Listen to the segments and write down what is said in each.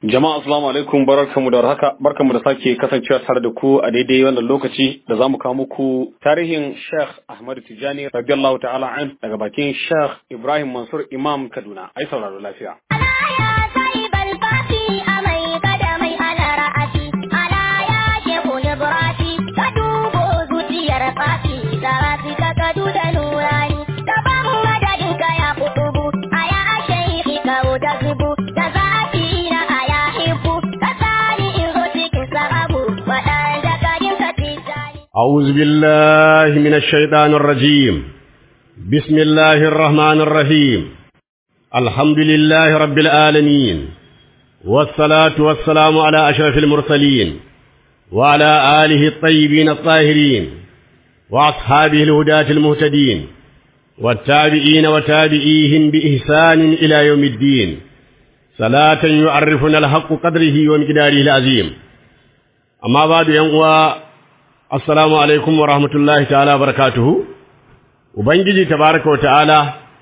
Jama'a assalamu alaikum barkanmu da haka barkanmu da sake kasancewa tare da ku a daidai wannan lokaci da zamu kawo muku tarihin Sheikh Ahmad Tijani radiyallahu ta'ala an daga bakin Sheikh Ibrahim Mansur Imam Kaduna ai sauraro lafiya أعوذ بالله من الشيطان الرجيم بسم الله الرحمن الرحيم الحمد لله رب العالمين والصلاة والسلام على أشرف المرسلين وعلى آله الطيبين الطاهرين وأصحابه الهداة المهتدين والتابعين وتابعيهم بإحسان إلى يوم الدين صلاة يعرفنا الحق قدره ومقداره العظيم أما بعد ينقوى Assalamu alaikum wa rahmatullahi ta'ala barakatuhu, Ubangiji tabaraka wa ta'ala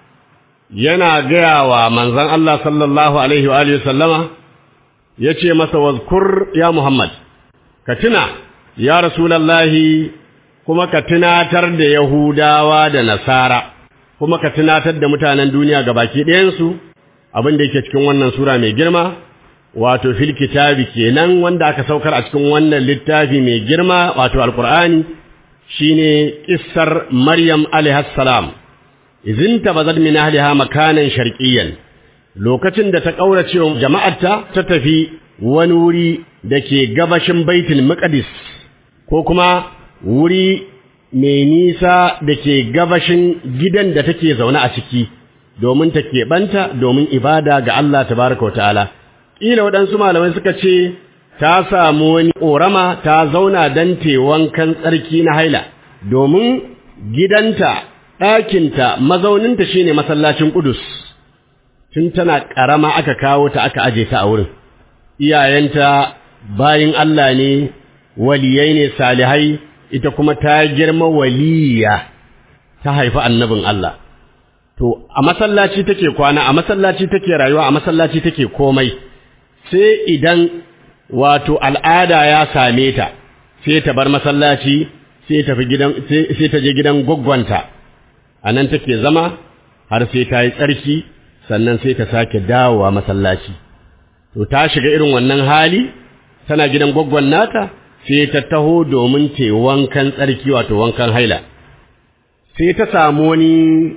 yana gaya wa manzan Allah sallallahu Alaihi wa sallama ya ce masa wazkur ya Muhammad, ka tuna, ya Rasulallahi kuma ka tunatar da Yahudawa da Nasara, kuma ka tunatar da mutanen duniya ga baki ɗayansu abin da yake cikin wannan Sura mai girma. wato fil kitabi kenan wanda aka saukar a cikin wannan littafi mai girma wato alqur'ani shine kissar maryam alaiha salam izin tabazad min ahliha makanan sharqiyyan lokacin da ta kaurace wa jama'arta ta tafi wani wuri dake gabashin baitul maqdis ko kuma wuri mai nisa dake gabashin gidan da take zaune a ciki domin ta keɓanta domin ibada ga Allah tabaraka wa ta'ala ƙila waɗansu malamai suka ce ta samu wani ƙorama ta zauna don wankan tsarki na haila domin gidanta ɗakinta mazauninta shine masallacin ƙudus tun tana ƙarama aka kawo ta aka aje ta a wurin iyayenta bayin Allah ne waliyai ne salihai ita kuma ta girma waliya ta haifi annabin Allah to a masallaci take kwana a masallaci take rayuwa a masallaci take komai sai idan wato al'ada ya same ta sai ta bar masallaci sai ta gidan sai ta je gidan gwaggwanta anan take zama har sai ta yi tsarki sannan sai ta sake dawowa masallaci to ta shiga irin wannan hali tana gidan gwaggwan nata sai ta taho domin ta wankan tsarki wato wankan haila sai ta samu wani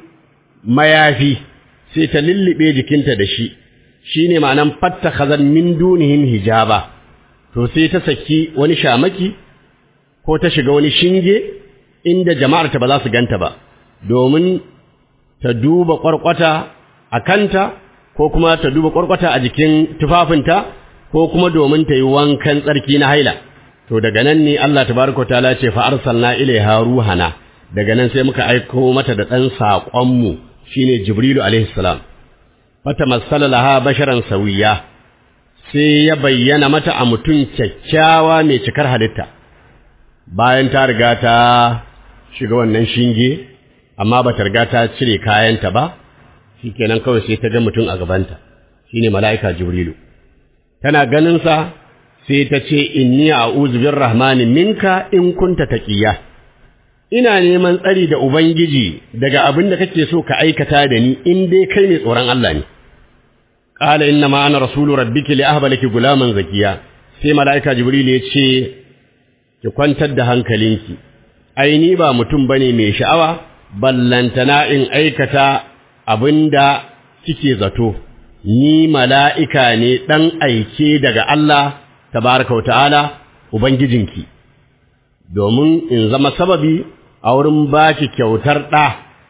mayafi sai ta lullube jikinta da shi shi ne ma'anan fatta khazan min dunihim hijaba to sai ta saki wani shamaki ko ta shiga wani shinge inda jama'arta ba za su ganta ba domin ta duba ƙwarƙwata a kanta ko kuma ta duba ƙwarƙwata a jikin tufafinta ko kuma domin ta yi wankan tsarki na haila to daga nan ne Allah tabaraka ta'ala ce fa arsalna ilaiha ruhana daga nan sai muka aiko mata da ɗan saƙonmu shine jibrilu alaihi salam fatamassala laha basharan sawiya sai ya bayyana mata a mutum kyakkyawa mai cikar halitta bayan ta riga ta shiga wannan shinge amma ba ta riga ta cire kayanta ba shikenan kawai sai ta ga mutum a gabanta shine mala'ika jibrilu tana ganin sa sai ta ce inni a'udhu birrahmani minka in kunta taqiya ina neman tsari da ubangiji daga abin da kake so ka aikata da ni in dai kai mai tsoron Allah ne qala inna ma ana rasulu rabbiki li ahba laki gulaman zakiya sai malaika jibril ya ce ki kwantar da hankalinki ai ni ba mutum bane mai sha'awa ballantana in aikata abinda kike zato ni mala'ika ne dan aike daga Allah tabaraka wa ta'ala ubangijinki domin in zama sababi a wurin baki kyautar ɗa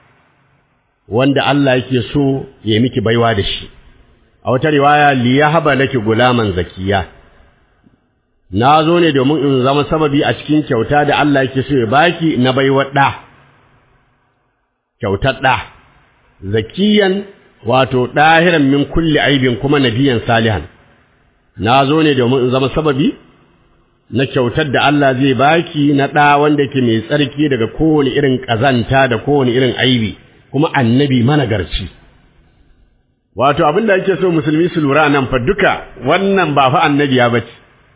wanda Allah yake so ya miki baiwa da shi a wata riwaya liyahaba laki gulaman zakiya na zo ne domin in zama sababi a cikin kyauta da Allah yake so ya baki na baiwa ɗa kyautar ɗa zakiyan wato ɗahiran min kulli aibin kuma nabiyan salihan na zo ne domin in zama sababi na kyautar da Allah zai baki na ɗa wanda ke mai tsarki daga kowane irin ƙazanta da kowane irin aibi kuma annabi managarci wato abin da ake so musulmi su lura nan fa duka wannan ba fa annabiya bace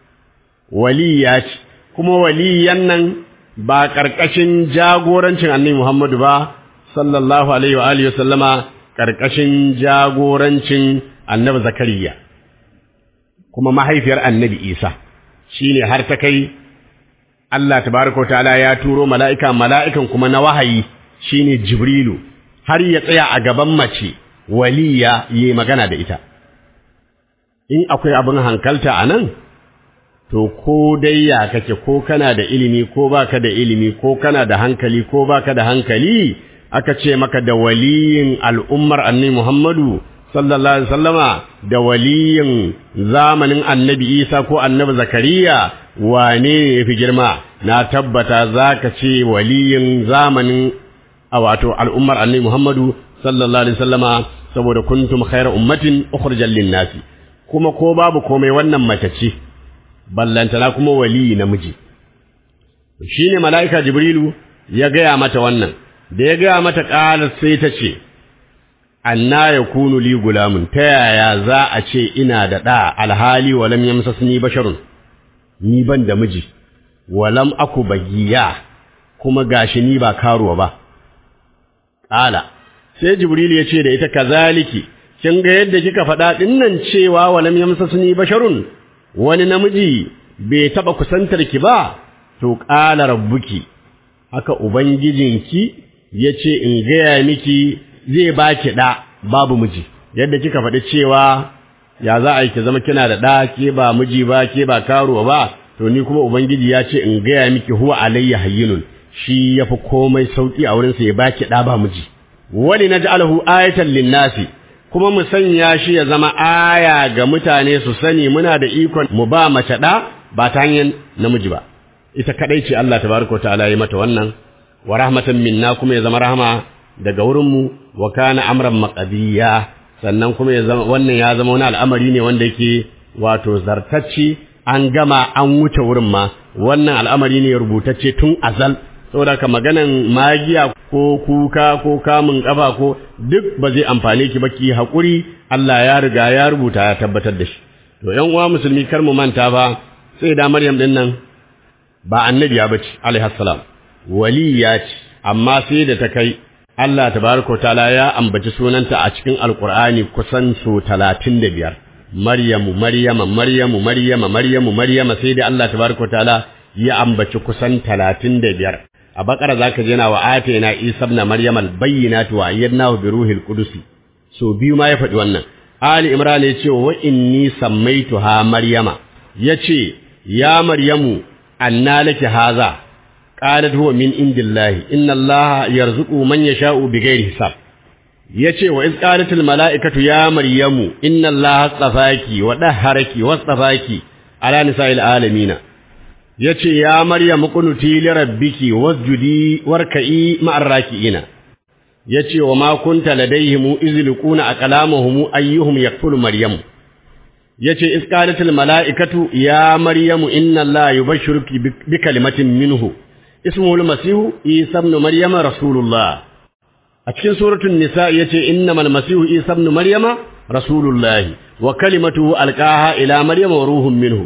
waliya ce kuma waliyan nan ba karkashin jagorancin annabi Muhammadu ba sallallahu alaihi wa alihi wasallama karkashin jagorancin annabi Zakariya kuma mahaifiyar annabi Isa shine har ta kai Allah tabaraka ta'ala ya turo mala'ika mala'ikan kuma na wahayi shine Jibrilu har ya tsaya a gaban mace waliya yi magana da ita in akwai abin hankalta a nan to ko dai ya kake ko kana da ilimi ko baka da ilimi ko kana da hankali ko baka da hankali aka ce maka da waliyin al'ummar annabi Muhammadu sallallahu alaihi wasallama da waliyin zamanin annabi Isa ko annabi Zakariya wane ne yafi girma na tabbata zaka ce waliyin zamanin a wato al'ummar annabi Muhammadu sallallahu alaihi wasallama saboda kuntum khayra ummatin ukhrijal lin-nasi kuma ko babu komai wannan mace ce ballantana kuma waliyi namiji shine mala'ika jibrilu ya gaya mata wannan da ya gaya mata ƙalar sai ta ce anna yakunu li gulamun ta yaya za a ce ina da ɗa alhali walam yamsasni basharun ni ban da miji walam aku bagiya kuma gashi ni ba karuwa ba ƙala sai jibrilu ya ce da ita kazaliki kin ga yadda kika faɗa ɗinnan cewa walam yamsasni basharun wani namiji bai taɓa kusantar ki ba to ƙala rabbuki haka ubangijinki ya ce in gaya miki zai baki ɗa babu miji yadda kika faɗi cewa ya za a yi ki zama kina da ɗa ke ba miji ba ke ba karuwa ba to ni kuma ubangiji ya ce in gaya miki huwa alayya hayyinun shi yafi komai sauki a wurinsa ya baki ɗa ba miji wani naj'alahu ayatan linnasi kuma mu sanya shi ya zama aya ga mutane su sani muna da ikon mu ba mace ɗa ba ta hanyar namiji ba ita kadai ce Allah tabaraka ta'ala ya mata wannan wa rahmatan minna kuma ya zama rahama daga wurin mu wa kana amran maqdiya sannan kuma ya zama wannan ya zama wani al'amari ne wanda yake wato zartacci an gama an wuce wurin ma wannan al'amari ne rubutacce tun azal saboda ka maganan magiya ko kuka ko kamun kafa ko duk ba zai amfane ki ba ki hakuri Allah ya riga ya rubuta ya tabbatar da shi to ƴan uwa musulmi kar mu manta ba sai da Maryam din nan ba annabiya bace alaihi salam waliya ce amma sai da ta kai Allah tabaraka taala ya ambaci sunanta a cikin alqur'ani kusan so 35 Maryamu Maryama Maryamu Maryama Maryamu Maryama sai da Allah tabaraka taala ya ambaci kusan 35 a bakara zaka je na wa atayna isa ibn maryam al bayyinati wa ayyadnahu bi ruhil qudus so biyu ma ya faɗi wannan ali imran ya ce wa inni sammaituha maryama yace ya maryamu anna laki haza qalat huwa min indillahi inna allaha yarzuqu man yasha'u bighairi hisab yace wa iz qalatil malaikatu ya maryamu inna allaha astafaki wa dahharaki wastafaki ala nisa'il alamina yace ya maryamu qunuti li rabbiki wasjudi warka'i ma'ar raki'ina yace wa ma kunta ladayhim izliquna aqlamuhum ayyuhum yakfulu maryamu yace isqalatil malaikatu ya maryamu inna allaha yubashshiruki bi kalimatin minhu ismuhu al-masihu isa ibn maryama rasulullah a cikin suratul nisa yace innamal masihu isa ibn maryama rasulullah wa kalimatuhu alqaha ila maryama wa ruhun minhu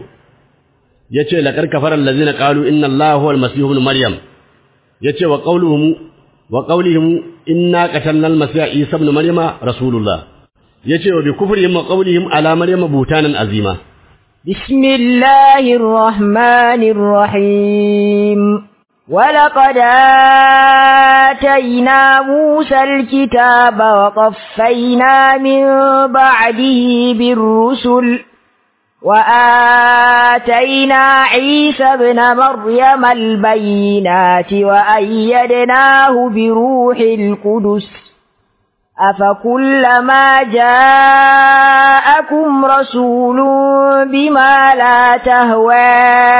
yace laqad kafara allazina qalu inna allaha huwa al-masih ibn maryam yace wa qawluhum wa qawlihim inna qatalna al-masih isa ibn maryama rasulullah yace wa bi kufrihim wa qawlihim ala maryama butanan azima bismillahir rahmanir rahim ولقد آتينا موسى الكتاب وقفينا من بعده بالرسل وآتينا عيسى ابن مريم البينات وأيدناه بروح القدس أفكلما جاءكم رسول بما لا تهوى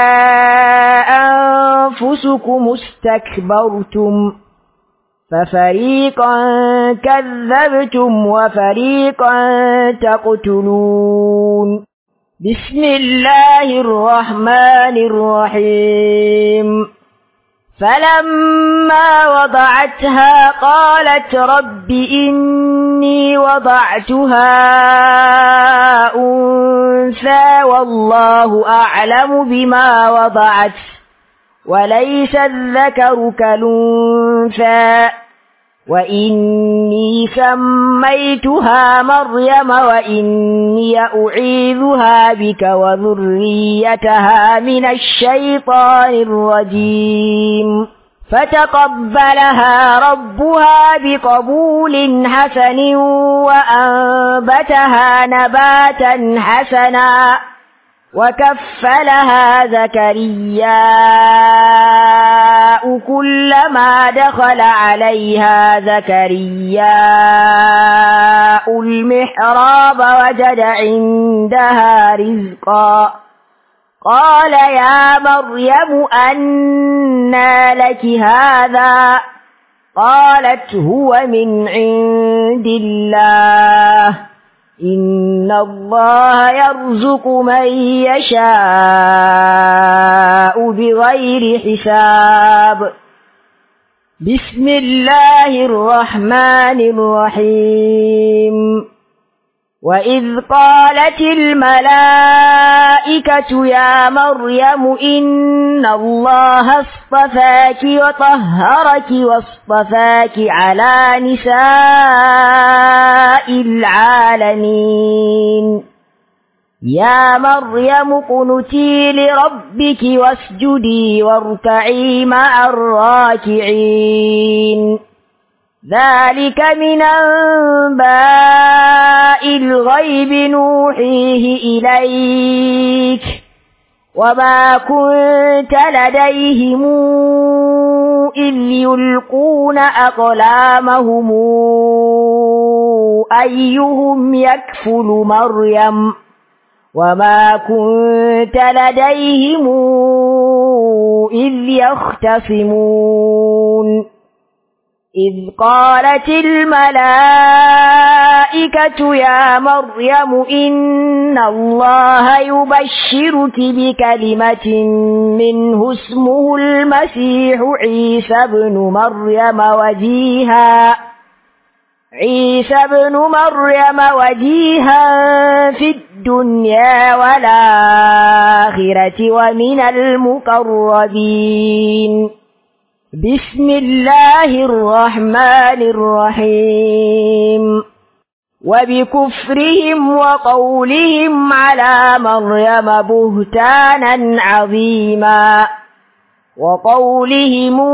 أنفسكم استكبرتم ففريقا كذبتم وفريقا تقتلون بسم الله الرحمن الرحيم فلما وضعتها قالت رب إني إني وضعتها أنثى والله أعلم بما وضعت وليس الذكر كالأنثى وإني سميتها مريم وإني أعيذها بك وذريتها من الشيطان الرجيم فتقبلها ربها بقبول حسن وأنبتها نباتا حسنا وكفلها زكرياء كلما دخل عليها زكرياء المحراب وجد عندها رزقا قال يا مريم أنى لك هذا قالت هو من عند الله إن الله يرزق من يشاء بغير حساب بسم الله الرحمن الرحيم وإذ قالت الملائكة يا مريم إن الله اصطفاك وطهرك واصطفاك على نساء العالمين يا مريم قنتي لربك واسجدي واركعي مع الراكعين ذلك من أنباء الغيب نوحيه إليك وما كنت لديهم إذ يلقون أقلامهم أيهم يكفل مريم وما كنت لديهم إذ يختصمون إذ قالت الملائكة يا مريم إن الله يبشرك بكلمة منه اسمه المسيح عيسى بن مريم وجيها عيسى بن مريم وجيها في الدنيا والآخرة ومن المقربين بسم الله الرحمن الرحيم وبكفرهم وقولهم على مريم بهتانا عظيما وقولهم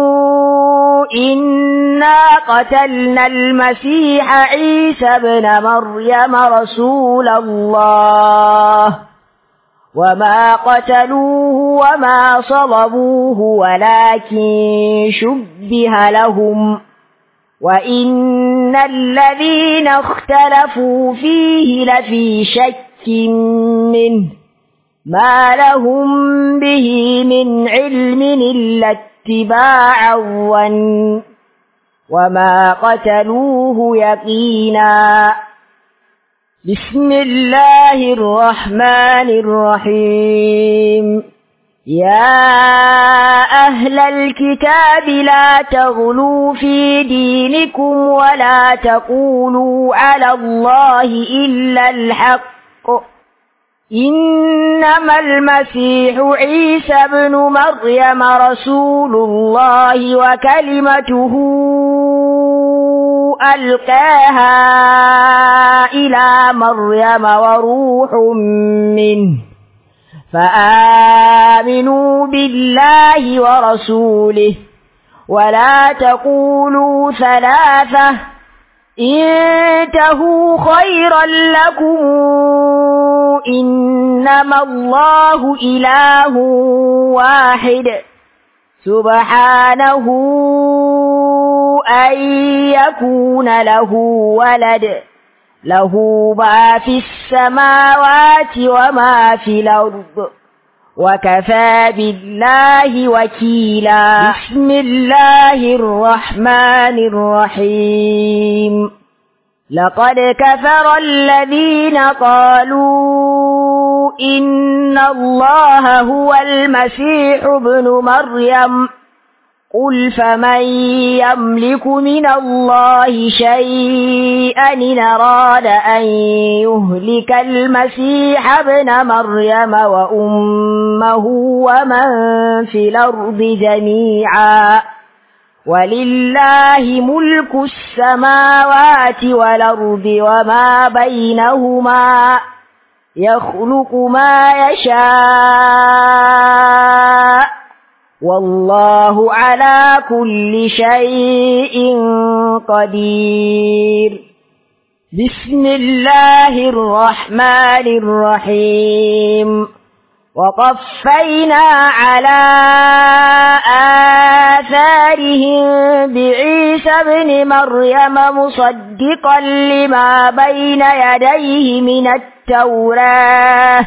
إنا قتلنا المسيح عيسى بن مريم رسول الله وما قتلوه وما صلبوه ولكن شبه لهم وإن الذين اختلفوا فيه لفي شك منه ما لهم به من علم إلا اتباع الظن وما قتلوه يقينا بسم الله الرحمن الرحيم يا أهل الكتاب لا تغلوا في دينكم ولا تقولوا على الله إلا الحق إنما المسيح عيسى بن مريم رسول الله وكلمته ألقاها إلى مريم وروح منه فآمنوا بالله ورسوله ولا تقولوا ثلاثة انتهوا خيرا لكم إنما الله إله واحد سبحانه أن يكون له ولد له ما في السماوات وما في الأرض وكفى بالله وكيلا بسم الله الرحمن الرحيم لقد كفر الذين قالوا إن الله هو المسيح ابن مريم قل فمن يملك من الله شيئا إن أراد أن يهلك المسيح ابن مريم وأمه ومن في الأرض جميعا ولله ملك السماوات والأرض وما بينهما يخلق ما يشاء والله على كل شيء قدير بسم الله الرحمن الرحيم وقفينا على آثارهم بعيسى ابن مريم مصدقا لما بين يديه من التوراة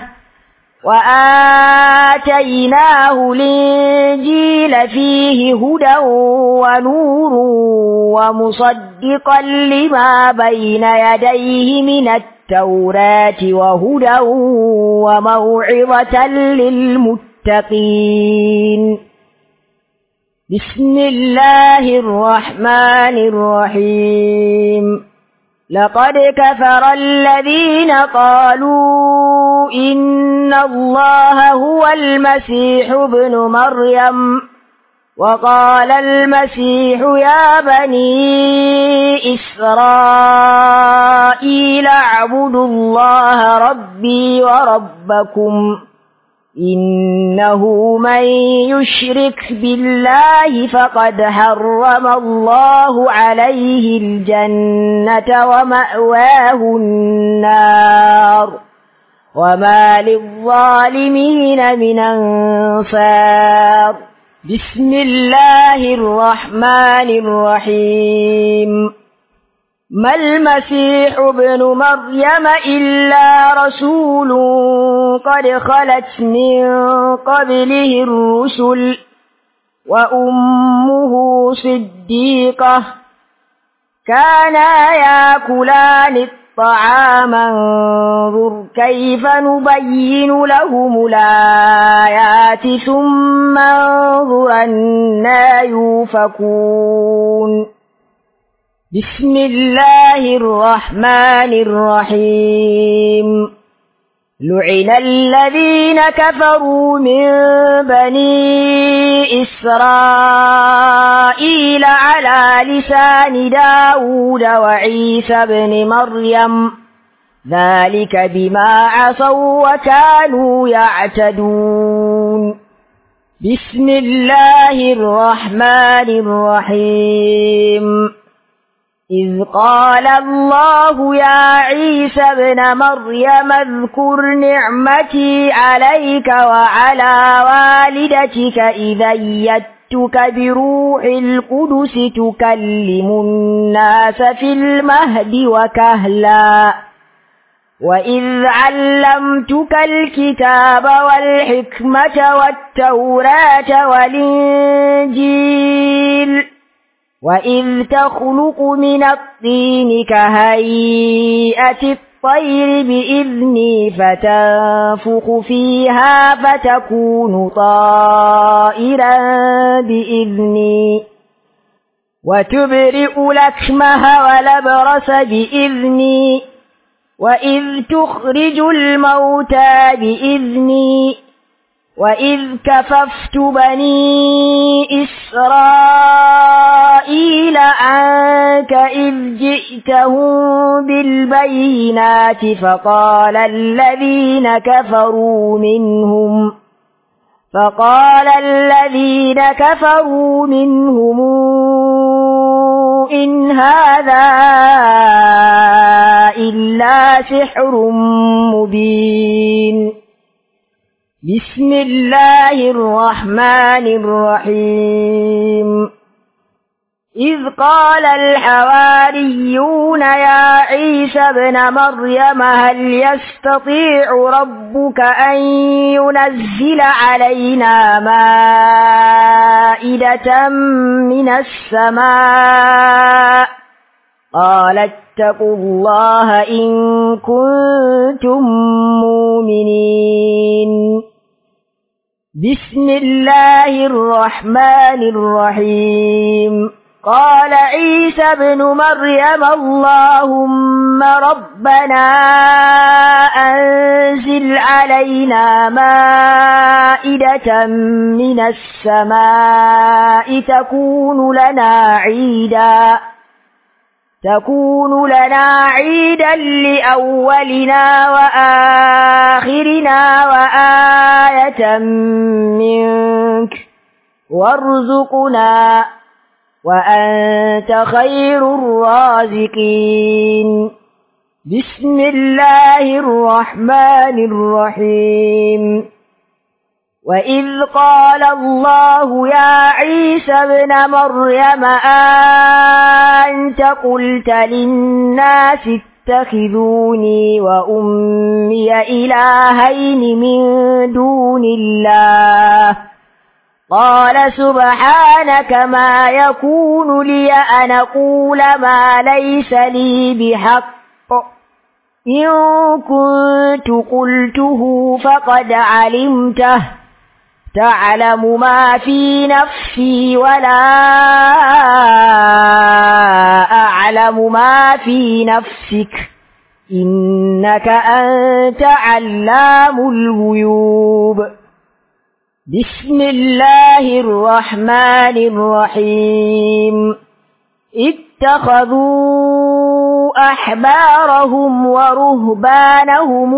وآتيناه الإنجيل فيه هدى ونور ومصدقا لما بين يديه من التوراة وهدى وموعظة للمتقين بسم الله الرحمن الرحيم لقد كفر الذين قالوا إن الله هو المسيح ابن مريم وقال المسيح يا بني إسرائيل اعبدوا الله ربي وربكم إنه من يشرك بالله فقد حرم الله عليه الجنة ومأواه النار وما للظالمين من أنصار بسم الله الرحمن الرحيم ما المسيح ابن مريم إلا رسول قد خلت من قبله الرسل وأمه صديقة كانا ياكلان الطعام انظر كيف نبين لهم الآيات ثم انظر أنا يوفكون بسم الله الرحمن الرحيم لعن الذين كفروا من بني إسرائيل على لسان داود وعيسى بن مريم ذلك بما عصوا وكانوا يعتدون بسم الله الرحمن الرحيم إذ قال الله يا عيسى ابن مريم اذكر نعمتي عليك وعلى والدتك إذا يدتك بروح القدس تكلم الناس في المهد وكهلا وإذ علمتك الكتاب والحكمة والتوراة والإنجيل وإذ تخلق من الطين كهيئة الطير بإذني فتنفخ فيها فتكون طائرا بإذني وتبرئ لكمها ولبرس بإذني وإذ تخرج الموتى بإذني وإذ كففت بني إسرائيل عنك إذ جئتهم بالبينات فقال الذين كفروا منهم فقال الذين كفروا منهم إن هذا إلا سحر مبين بسم الله الرحمن الرحيم إذ قال الحواريون يا عيسى ابن مريم هل يستطيع ربك أن ينزل علينا مائدة من السماء قال اتقوا الله إن كنتم مؤمنين بسم الله الرحمن الرحيم قال عيسى ابن مريم اللهم ربنا أنزل علينا مائدة من السماء تكون لنا عيدا تكون لنا عيدا لأولنا وآخرنا وآية منك وارزقنا وأنت خير الرازقين بسم الله الرحمن الرحيم وإذ قال الله يا عيسى ابن مريم أنت قلت للناس اتخذوني وأمي إلهين من دون الله قال سبحانك ما يكون لي أن أقول ما ليس لي بحق إن كنت قلته فقد علمته تعلم ما في نفسي ولا أعلم ما في نفسك إنك أنت علام الغيوب بسم الله الرحمن الرحيم اتخذوا أحبارهم ورهبانهم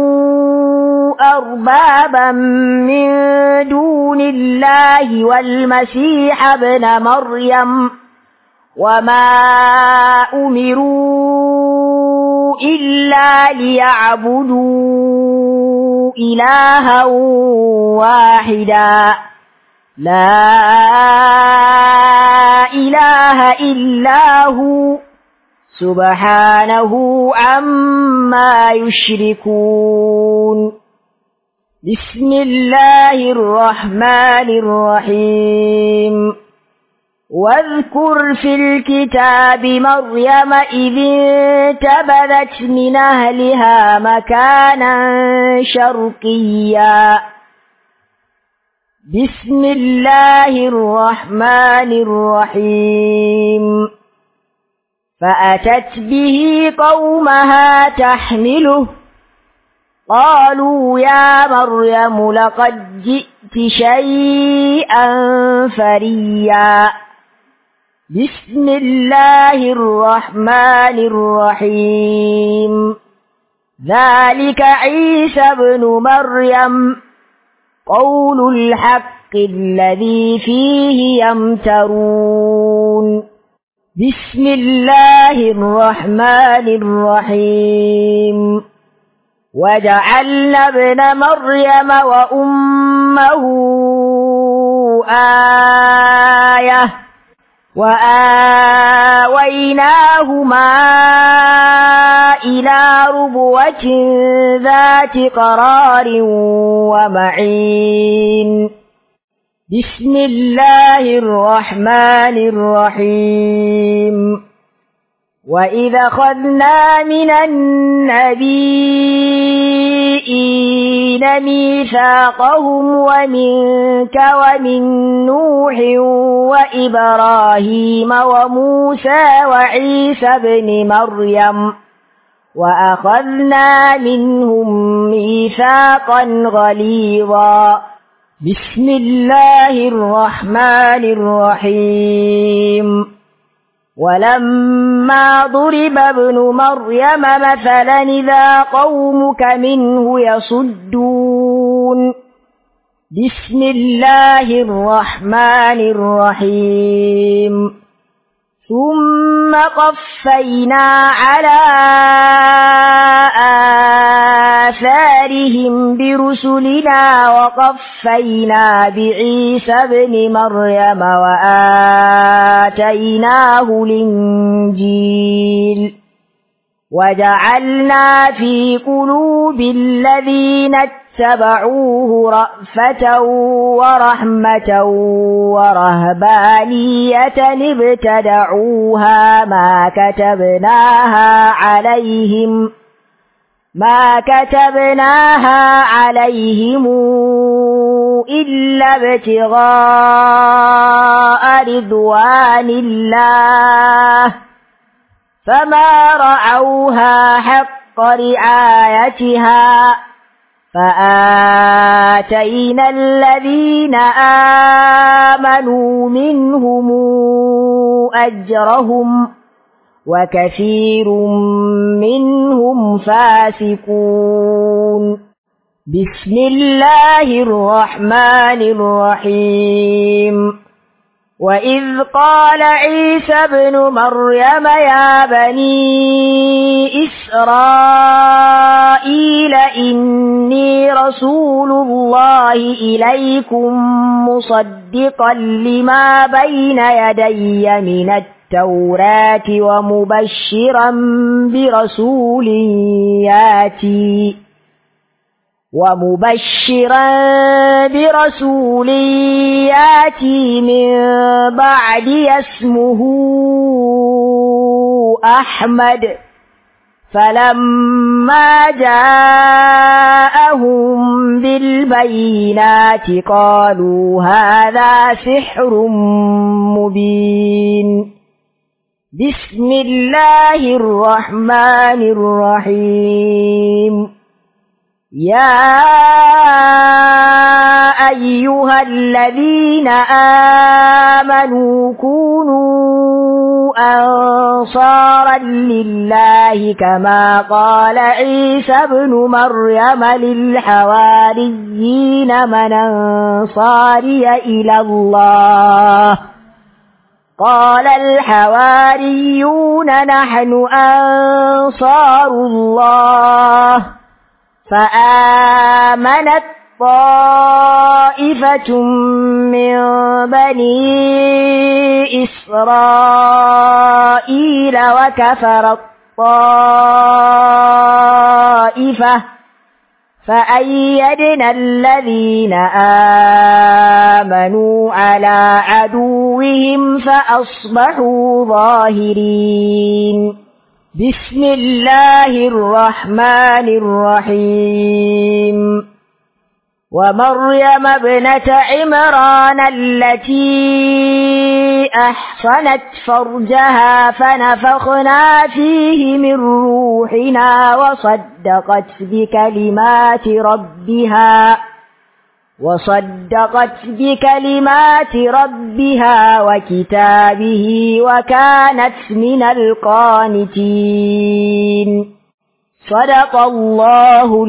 أربابا من دون الله والمسيح ابن مريم وما أمروا إلا ليعبدوا إلها واحدا لا إله إلا هو سبحانه عما يشركون بسم الله الرحمن الرحيم واذكر في الكتاب مريم إذ انتبذت من أهلها مكانا شرقيا بسم الله الرحمن الرحيم فأتت به قومها تحمله قالوا يا مريم لقد جئت شيئا فريا بسم الله الرحمن الرحيم ذلك عيسى بن مريم قول الحق الذي فيه يمترون بسم الله الرحمن الرحيم وجعلنا ابن مريم وأمه آية وآويناهما إلى ربوة ذات قرار ومعين بسم الله الرحمن الرحيم وإذا خذنا من النبيين ميثاقهم ومنك ومن نوح وإبراهيم وموسى وعيسى بن مريم وأخذنا منهم ميثاقا غليظا بسم الله الرحمن الرحيم ولما ضرب ابن مريم مثلا إذا قومك منه يصدون بسم الله الرحمن الرحيم ثم قفينا على آثارهم برسلنا وقفينا بعيسى ابن مريم وآتيناه الإنجيل وجعلنا في قلوب الذين اتبعوه رأفة ورحمة ورهبانية ابتدعوها ما كتبناها عليهم ما كتبناها عليهم إلا ابتغاء رضوان الله فما رعوها حق رعايتها فآتينا الذين آمنوا منهم أجرهم وكثير منهم فاسقون بسم الله الرحمن الرحيم وإذ قال عيسى ابن مريم يا بني إسرائيل إني رسول الله إليكم مصدقا لما بين يدي من التوراة ومبشرا برسول ياتي ومبشرا برسول ياتي من بعد اسمه أحمد فلما جاءهم بالبينات قالوا هذا سحر مبين بسم الله الرحمن الرحيم يا أيها الذين آمنوا كونوا أنصارا لله كما قال عيسى ابن مريم للحواريين من أنصاري إلى الله قال الحواريون نحن أنصار الله فآمنت طائفة من بني إسرائيل وكفرت طائفة فأيدنا الذين آمنوا على عدوهم فأصبحوا ظاهرين بسم الله الرحمن الرحيم ومريم ابنة عمران التي أحصنت فرجها فنفخنا فيه من روحنا وصدقت بكلمات ربها وصدقت بكلمات ربها وكتابه وكانت من القانتين صدق الله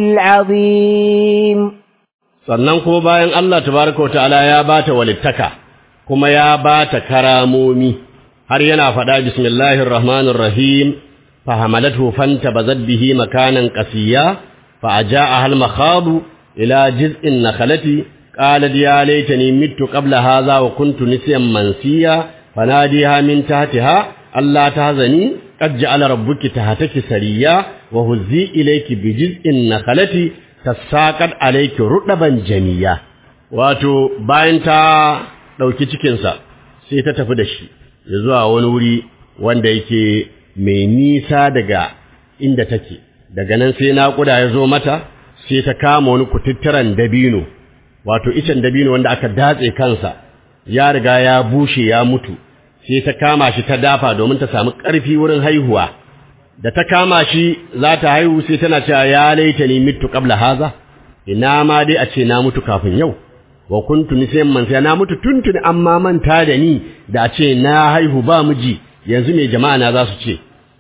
العظيم sannan kuma bayan Allah tabaraka wa ta'ala ya bata walittaka kuma ya bata karamomi har yana faɗa bismillahir rahmanir rahim fa hamalathu fantabazat bihi makanan qasiya fa ajaa hal makhadu ila jiz'in nakhlati qalat ya laitani mittu qabla hadha wa kuntu nisyan mansiya fanadiha min tahtiha alla tahzani qad ja'ala rabbuki tahtaki sariya wa huzzi ilayki bi jiz'in nakhlati tasaqat alayki rudaban jamiya wato bayan ta dauki cikin sa sai ta tafi da shi ya zuwa wani wuri wanda yake mai nisa daga inda take daga nan sai naƙuda ya zo mata sai ta kama wani kututturan dabino wato icen dabino wanda aka datse kansa ya riga ya bushe ya mutu sai ta kama shi ta dafa domin ta samu ƙarfi wurin haihuwa da ta kama shi za ta haihu sai tana cewa ya laita ni mitu qabla haza ina ma dai a ce na mutu kafin yau wa kuntu nisyan man sai na mutu tuntuni amma manta da ni da a ce na haihu ba miji yanzu me jama'a na za su ce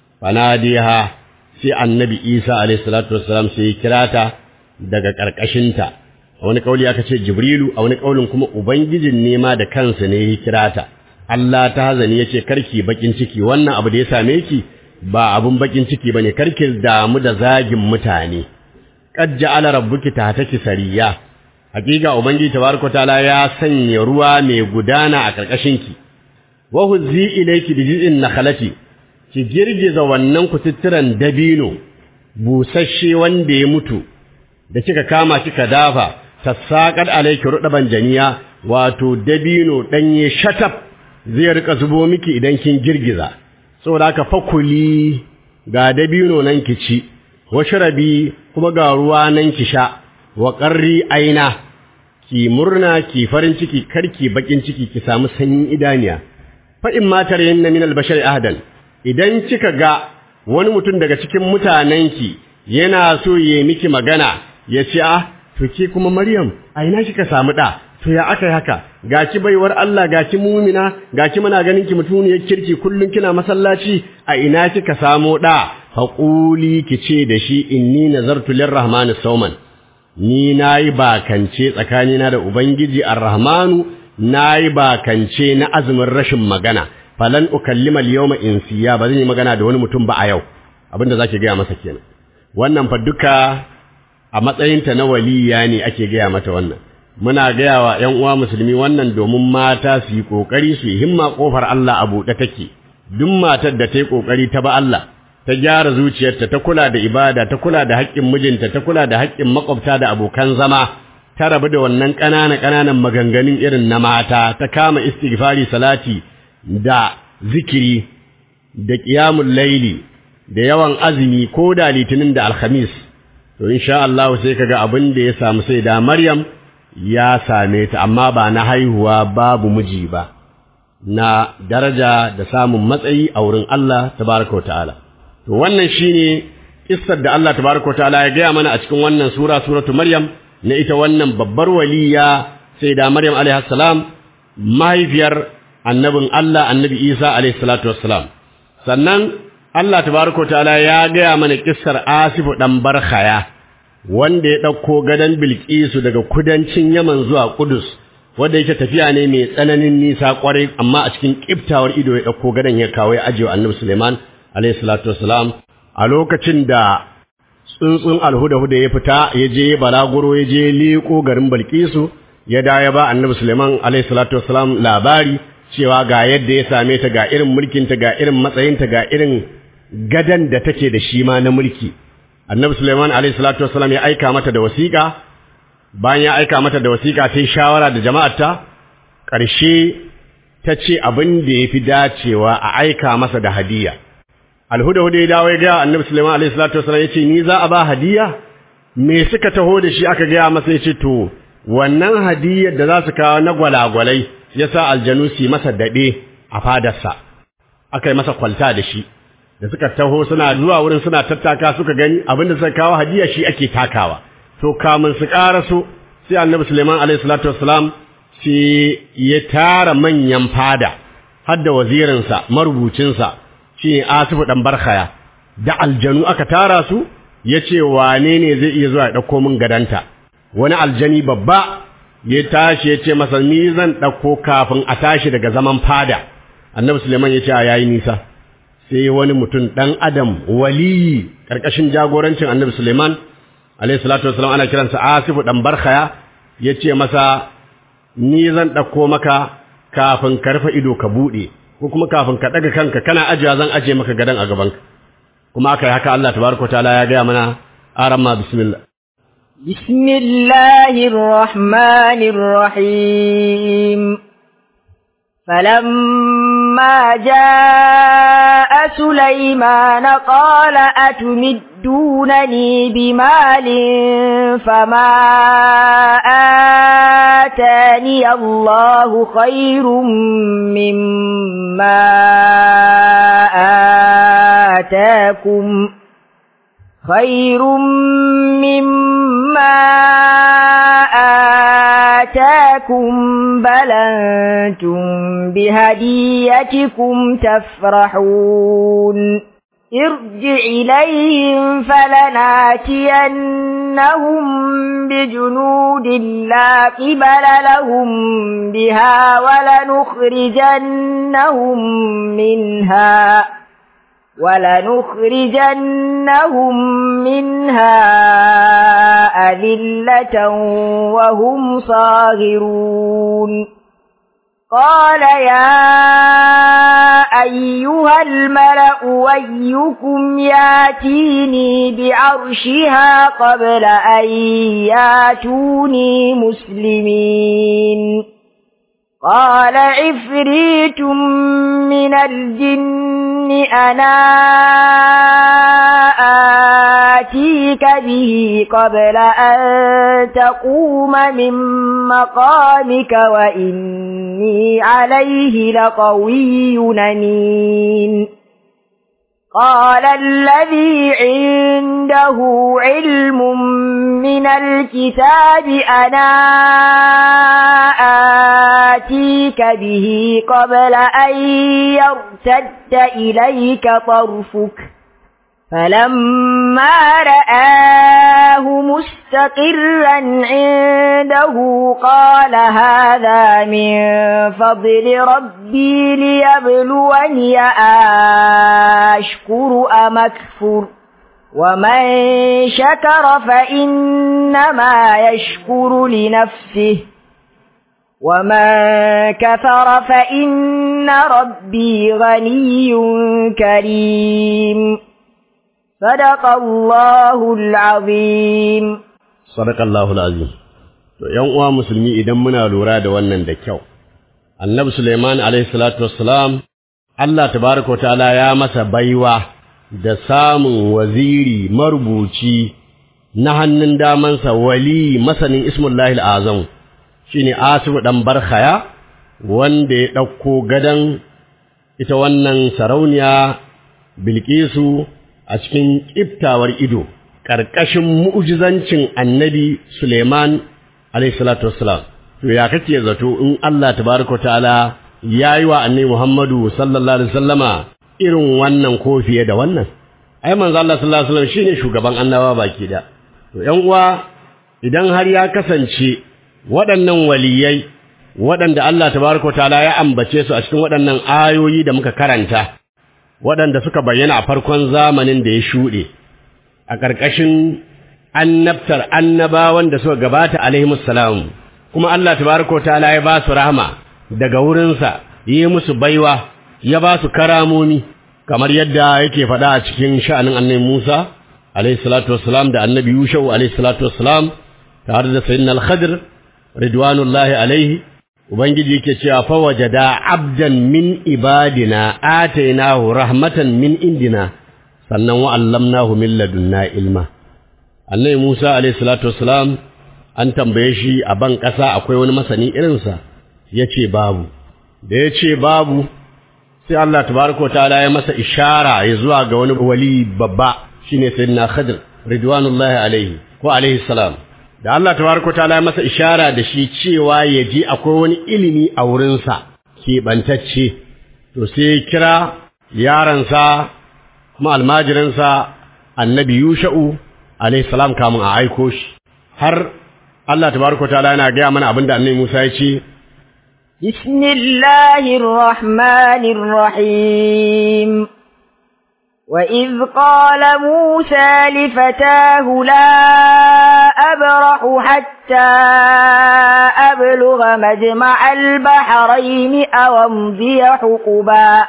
fanadiha sai annabi Isa alayhi salatu wassalam sai ya kira ta daga karkashinta a wani kauli aka ce Jibrilu a wani kaulin kuma ubangijin nema da kansa ne ya kira ta Allah ta hazani yace karki bakin ciki wannan abu da ya same ki ba abun bakin ciki bane karki damu da zagin mutane qad ja'ala rabbuki tahtaki sariya hakika ubangiji tabaraka taala ya sanya ruwa mai gudana a karkashinki wa huzzi ilayki bi jiz'in nakhlati ki girgiza wannan kututturan dabino busasshe wanda ya mutu da kika kama kika dafa tasaqad alayki rudaban janiya wato dabino danye shatab zai rika zubo miki idan kin girgiza saboda haka fakuli ga dabino nan ki ci washrabi kuma ga ruwa nan ki sha wa qarri aina ki murna ki farin ciki karki bakin ciki ki samu sanyin idaniya fa in ma tarayinna min al-bashari ahadan idan kika ga wani mutum daga cikin mutanenki yana so ya miki magana ya ce ah to ke kuma Maryam a ina kika samu da to ya aka yi haka gaki baiwar Allah gaki mumina gaki muna ganin ki mutuniyar kirki kullun kina masallaci a ina kika samo da faquli kice da shi inni nazartu lirrahmani sawman ni nayi bakance tsakanina da ubangiji arrahmanu nayi bakance na azumin rashin magana falan ukallima al-yawma insiya ba zan yi magana da wani mutum ba a yau abinda zaki gaya masa kenan wannan fa duka a matsayinta na waliya ne ake gaya mata wannan muna gaya wa ‘yan uwa musulmi wannan domin mata su yi ƙoƙari su yi himma ƙofar Allah a buɗe take, duk matar da ta yi ƙoƙari ta ba Allah, ta gyara zuciyarta, ta kula da ibada, ta kula da haƙƙin mijinta, ta kula da haƙƙin maƙwabta da abokan zama, ta rabu da wannan ƙanana-ƙananan maganganun irin na mata, ta kama istighfari salati da zikiri, da ƙiyamun laili, da yawan azumi ko da litinin da alhamis. To, insha Allah sai kaga abin da ya samu sai da Maryam, ya same ta amma ba na haihuwa babu miji ba na daraja da samun matsayi a wurin Allah tabaraka wa ta'ala to wannan shine kissar da Allah tabaraka wa ta'ala ya gaya mana a cikin wannan sura suratu maryam na ita wannan babbar waliya sai da maryam alaihi salam mahaifiyar annabin Allah annabi Isa alaihi salatu wassalam sannan Allah tabaraka wa ta'ala ya gaya mana kissar Asifu dan Barkhaya wanda ya ɗauko gadon Bilkisu daga kudancin Yaman zuwa Kudus, wanda yake tafiya ne mai tsananin nisa ƙwarai, amma a cikin ƙiftawar ido ya ɗauko gadon ya kawo ya ajiye annabi Suleiman, alayhi salatu wasalam, a lokacin da tsuntsun alhuda-huda ya fita ya je balaguro ya je liƙo garin Bilkisu, ya da ya ba annabi Suleiman, alayhi salatu wasalam labari cewa ga yadda ya same ta ga irin mulkinta ga irin matsayinta ga irin gadan da take da shi ma na mulki. annabi Sulaiman alayhi salatu wassalam ya aika mata da wasiƙa bayan ya aika mata da wasiƙa ta shawara da jama'arta ƙarshe ta ce abin da ya fi dacewa a aika masa da hadiya alhuda huda ya dawo ya gaya annabi Sulaiman alayhi salatu wassalam ya ce ni za a ba hadiya me suka taho da shi aka gaya masa ya ce to wannan hadiyar da za su kawo na gwalagwalai ya sa aljanu su yi masa daɗe a fadarsa aka yi masa kwalta da shi da suka taho suna zuwa wurin suna tattaka suka gani abinda suka kawo hadiya shi ake takawa to kamun su karaso sai annabi Suleiman alaihi salatu wassalam sai ya tara manyan fada har da wazirinsa marubucinsa shi Asifu dan Barkhaya da aljanu aka tara su yace wane ne zai iya zuwa ya dauko min gadanta wani aljani babba ya tashi ya ce masa ni zan dauko kafin a tashi daga zaman fada annabi Suleiman ya ce a yayi nisa sai wani mutum ɗan adam waliyi ƙarƙashin jagorancin annabi Suleiman alayhi salatu wasalam ana kiransa Asifu ɗan Barkhaya ya ce masa ni zan ɗauko maka kafin ka rufe ido ka buɗe ko kuma kafin ka ɗaga kanka kana ajiya zan ajiye maka gadon a gabanka kuma aka yi haka Allah tabaraka ta'ala ya gaya mana aramma bismillah بسم الله الرحمن الرحيم فلما جاء سليمان قال أتمدونني بمال فما آتاني الله خير مما آتاكم خير مما آتاكم بل أنتم بهديتكم تفرحون ارجع إليهم فلناتينهم بجنود لا قبل لهم بها ولنخرجنهم منها ولنخرجنهم منها أذلة وهم صاغرون قال يا أيها الملأ ويكم ياتيني بعرشها قبل أن ياتوني مسلمين قال عفريت من الجن أنا آتيك به قبل أن تقوم من مقامك وإني عليه لقوي أمين قال الذي عنده علم من الكتاب أنا آتيك به قبل أن يرتد إليك طرفك فلما رآه مستقرا عنده قال هذا من فضل ربي ليبلوني أشكر أم أكفر ومن شكر فإنما يشكر لنفسه ومن كفر فإن ربي غني كريم صدق الله العظيم صدق الله العظيم to ƴan uwa musulmi idan muna lura da wannan da kyau annabi Sulaiman alayhi salatu wassalam Allah tabaraka ta'ala ya masa baiwa da samun waziri marubuci na hannun damansa wali masanin ismullahi al'azam shine Asibu dan Barkhaya wanda ya ɗauko gadan ita wannan sarauniya Bilkisu a cikin ƙiftawar ido ƙarƙashin mu'jizancin annabi Suleiman alaihissalatu wassalam to ya kake zato in Allah tabaraka ta'ala yayi wa annabi Muhammadu sallallahu alaihi wasallama irin wannan ko fiye da wannan ai manzo Allah sallallahu alaihi wasallam shine shugaban annabawa baki da to ƴan uwa idan har ya kasance waɗannan waliyai waɗanda Allah tabaraka ta'ala ya ambace su a cikin waɗannan ayoyi da muka karanta waɗanda suka bayyana a farkon zamanin da ya shuɗe a ƙarƙashin annabtar annabawan da suka gabata alaihimus salam kuma Allah tabaraka ta'ala ya ba su rahama daga wurinsa yi musu baiwa ya ba su karamomi kamar yadda yake faɗa a cikin sha'anin annabi Musa alaihi salatu wassalam da annabi Yushau alaihi salatu wassalam tare da sayyidina al-Khadir ridwanullahi alaihi ubangiji yake cewa fa wajada abdan min ibadina atainahu rahmatan min indina sannan wa allamnahu min ladunna ilma annabi Musa alayhi salatu wassalam an tambaye shi a ban kasa akwai wani masani irinsa yace babu da yace babu sai Allah tabaraka wa ta'ala ya masa ishara ya zuwa ga wani wali babba shine sayyidina Khadir ridwanullahi alaihi ko alaihi salam da Allah tabaraka ta'ala ya masa ishara da shi cewa ya ji akwai wani ilimi a wurinsa keɓantacce to sai ya kira yaransa kuma almajiransa annabi yusha'u alayhi salam kamun a aiko shi har Allah tabaraka ta'ala yana gaya mana abinda annabi Musa ya ce بسم الله الرحمن الرحيم وإذ قال موسى لفتاه لا أبرح حتى أبلغ مجمع البحرين أو أمضي حقبا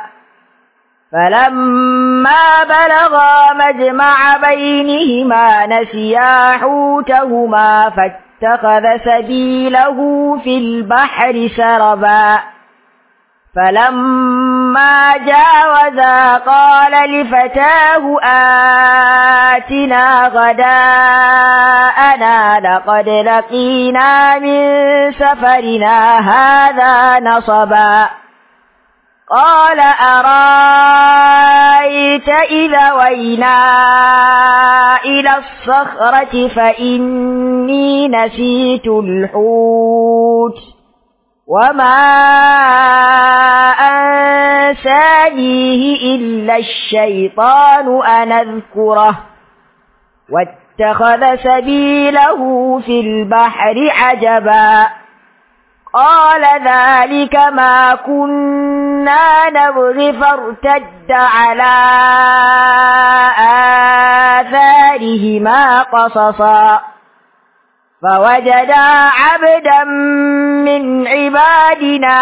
فلما بلغا مجمع بينهما نسيا حوتهما فاتخذ سبيله في البحر سربا فلما جاوزا قال لفتاه آتنا غداءنا لقد لقينا من سفرنا هذا نصبا قال أرايت إذا وينا إلى الصخرة فإني نسيت الحوت وما أنسانيه إلا الشيطان أن أذكره واتخذ سبيله في البحر عجبا قال ذلك ما كنا نبغي فارتد على آثارهما قصصا فوجدا عبدا من عبادنا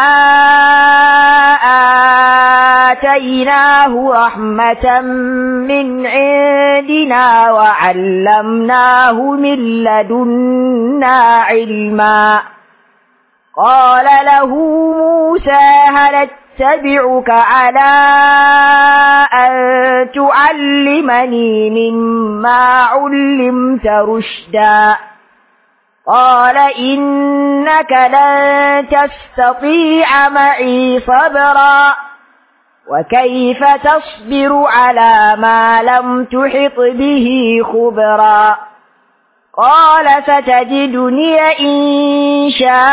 آتيناه رحمة من عندنا وعلمناه من لدنا علما قال له موسى هل اتبعك على أن تعلمني مما علمت رشدا قال إنك لن تستطيع معي صبرا وكيف تصبر على ما لم تحط به خبرا قال ستجدني إن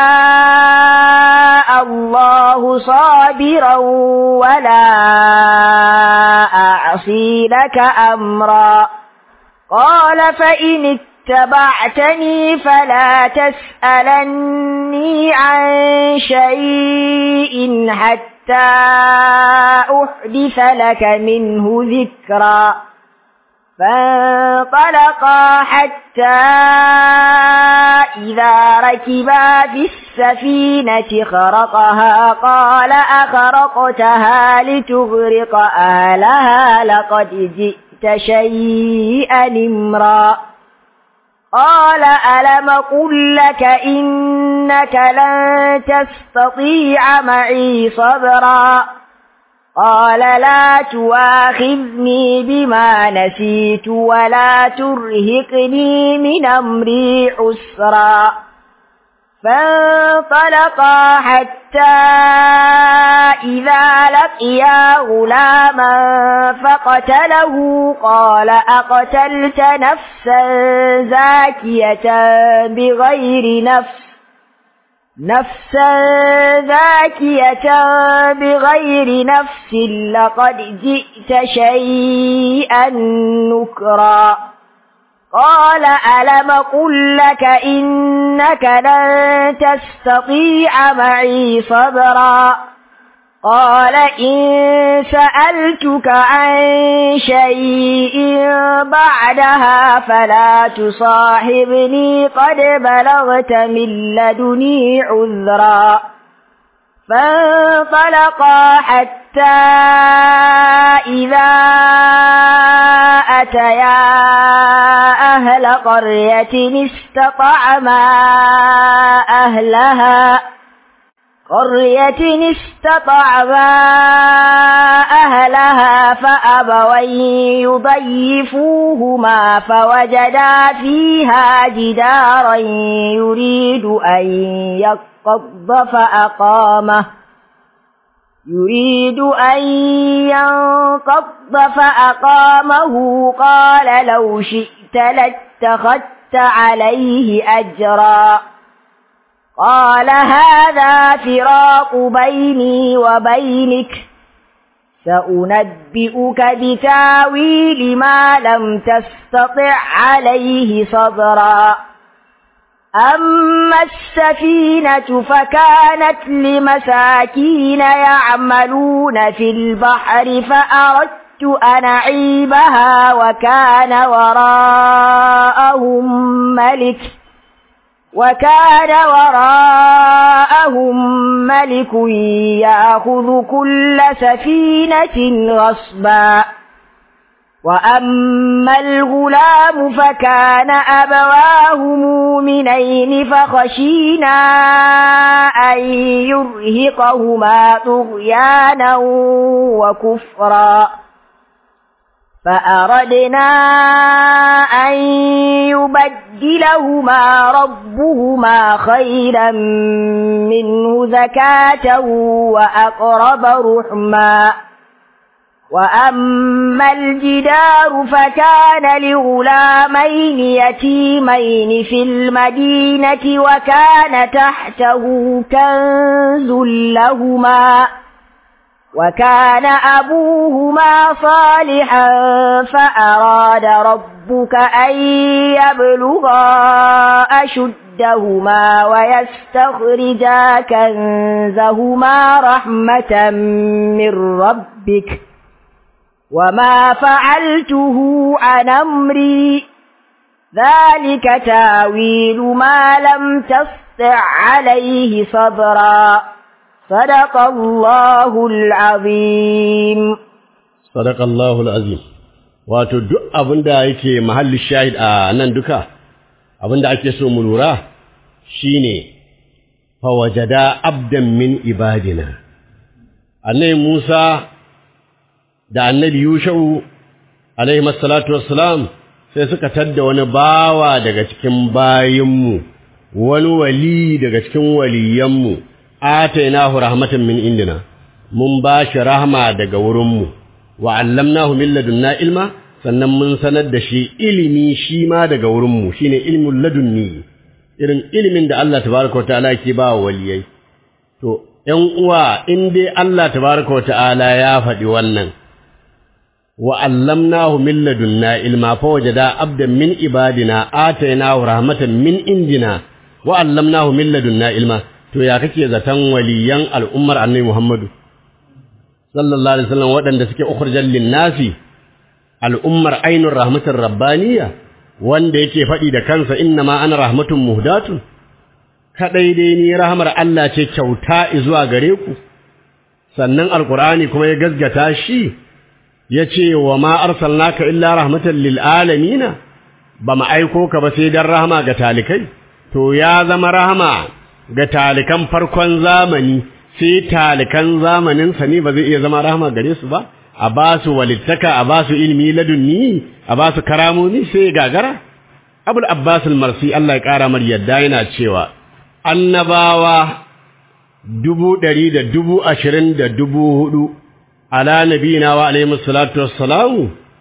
شاء الله صابرا ولا أعصي لك أمرا قال فإن اتبعتني فلا تسألني عن شيء حتى أحدث لك منه ذكرا فانطلقا حتى إذا ركبا في السفينة خرقها قال أخرقتها لتغرق أهلها لقد جئت شيئا إمرا قال ألم قل لك إنك لن تستطيع معي صبرا قال لا تواخذني بما نسيت ولا ترهقني من أمري عسرا فانطلقا حتى إذا لقيا غلاما فقتله قال أقتلت نفسا زاكية بغير نفس نفسا ذاكية بغير نفس لقد جئت شيئا نكرا قال ألم قل لك إنك لن تستطيع معي صبرا قال إن سألتك عن شيء بعدها فلا تصاحبني قد بلغت من لدني عذرا فانطلقا حتى إذا أتيا أهل قرية استطعما أهلها قرية استطعما أهلها فأبوا يضيفوهما فوجدا فيها جدارا يريد أن ينقض فأقامه يريد أن ينقض فأقامه قال لو شئت لاتخذت عليه أجرا قال هذا فراق بيني وبينك سأنبئك بتاويل ما لم تستطع عليه صبرا أما السفينة فكانت لمساكين يعملون في البحر فأردت أن أعيبها وكان وراءهم ملك وكان وراءهم ملك يأخذ كل سفينة غصبا وأما الغلام فكان أبواه مؤمنين فخشينا أن يرهقهما طغيانا وكفرا فأردنا أن يبدلهما ربهما خيرا منه زكاة وأقرب رحما وأما الجدار فكان لغلامين يتيمين في المدينة وكان تحته كنز لهما وكان أبوهما صالحا فأراد ربك أن يبلغا أشدهما ويستخرجا كنزهما رحمة من ربك وما فعلته عن أمري ذلك تاويل ما لم تسطع عليه صبرا صدق الله العظيم صدق الله العظيم wato duk abinda yake mahallin shahid a nan duka abinda ake so mu lura shine fawajada abdan min ibadina annabi Musa da annabi Yushau alaihi salatu wassalam sai suka tadda wani bawa daga cikin bayinmu wani wali daga cikin waliyanmu atainahu rahmatan min indina mun ba shi rahma daga wurinmu wa allamnahu min ladunna ilma sannan mun sanar da shi ilimi shi ma daga wurinmu shine ilmul ladunni irin ilimin da Allah tabaraka wataala ke ba wa waliyai to ƴan uwa in dai Allah tabaraka wataala ya faɗi wannan wa allamnahu min ladunna ilma fa wajada abdan min ibadina atainahu rahmatan min indina wa allamnahu min ladunna ilma to ya kake zaton waliyan al'ummar annabi Muhammadu sallallahu alaihi wasallam waɗanda suke ukhrijal linnasi al'ummar ainur rahmatir rabbaniyya wanda yake faɗi da kansa inna ma ana rahmatun muhdatun kadai dai ni rahmar Allah ce kyauta zuwa gare ku sannan alqur'ani kuma ya gaskata shi yace wa ma arsalnaka illa rahmatan lil alamin ba mu aiko ka ba sai dan rahama ga talikai to ya zama rahama ga talikan farkon zamani sai talikan zamanin sa ne ba zai iya zama rahama gare su ba a ba su walittaka a ba su ilmi ladunni a ba su karamomi sai gagara abul abbas al-marsi Allah ya kara mar yadda yana cewa annabawa dubu ɗari da dubu ashirin da dubu hudu ala nabina wa alaihi salatu wassalamu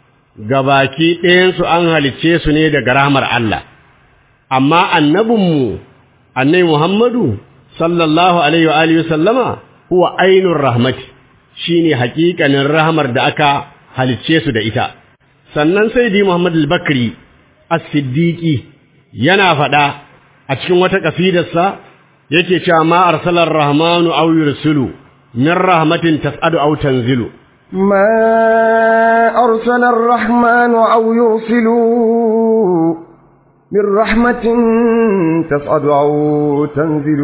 gabaki ɗayansu an halicce su ne daga rahmar Allah amma annabinmu annabi Muhammadu sallallahu alaihi wa alihi sallama huwa ainur rahmati shine haƙiƙanin rahmar da aka halicce su da ita sannan sai di Muhammad al-Bakri as-Siddiqi yana faɗa a cikin wata kasidarsa yake cewa ma arsalar rahmanu aw yursilu min rahmatin tas'adu aw tanzilu ما أرسل الرحمن أو يرسل من رحمة تصعد أو تنزل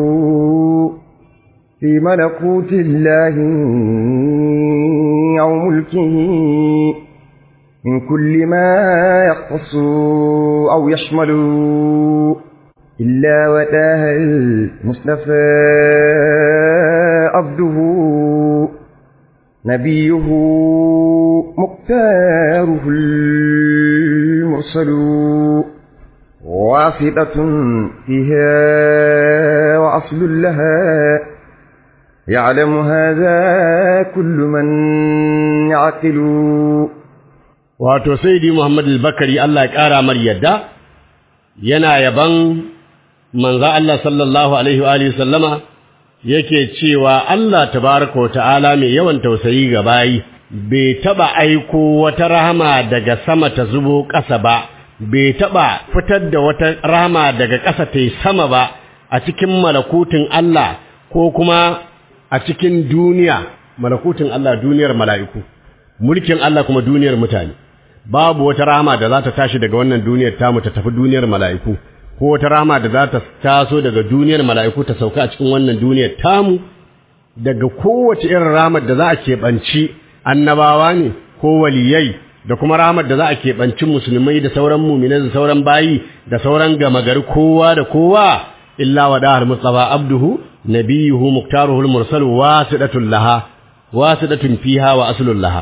في ملكوت الله أو ملكه من كل ما يختص أو يشمل إلا وتاه المصطفى عبده نبيه مختاره المرسل واسطة فيها وأصل لها يعلم هذا كل من يعقل wato sayyidi Muhammad al-Bakari Allah ya kara mar yadda yana yaban manzo Allah sallallahu alaihi wa alihi sallama yake cewa Allah tabaraka wa ta'ala mai yawan tausayi ga bayi bai taba aiko wata rahama daga sama ta zubo ƙasa ba bai taba fitar da wata rahama daga ƙasa ta yi sama ba a cikin malakutin Allah ko kuma a cikin duniya malakutin Allah duniyar mala'iku mulkin Allah kuma duniyar mutane babu wata rahama da za ta tashi daga wannan duniyar tamu ta tafi duniyar mala'iku ko wata rahama da za ta taso daga duniyar mala'iku ta sauka a cikin wannan duniyar tamu daga kowace irin rahamar da za a keɓanci annabawa ne ko waliyai da kuma rahamar da za a keɓanci musulmai da sauran muminai da sauran bayi da sauran gama gari kowa da kowa illa wadahar mustafa abduhu nabiyuhu muktaruhul mursal wasidatun laha wasidatun fiha wa aslul laha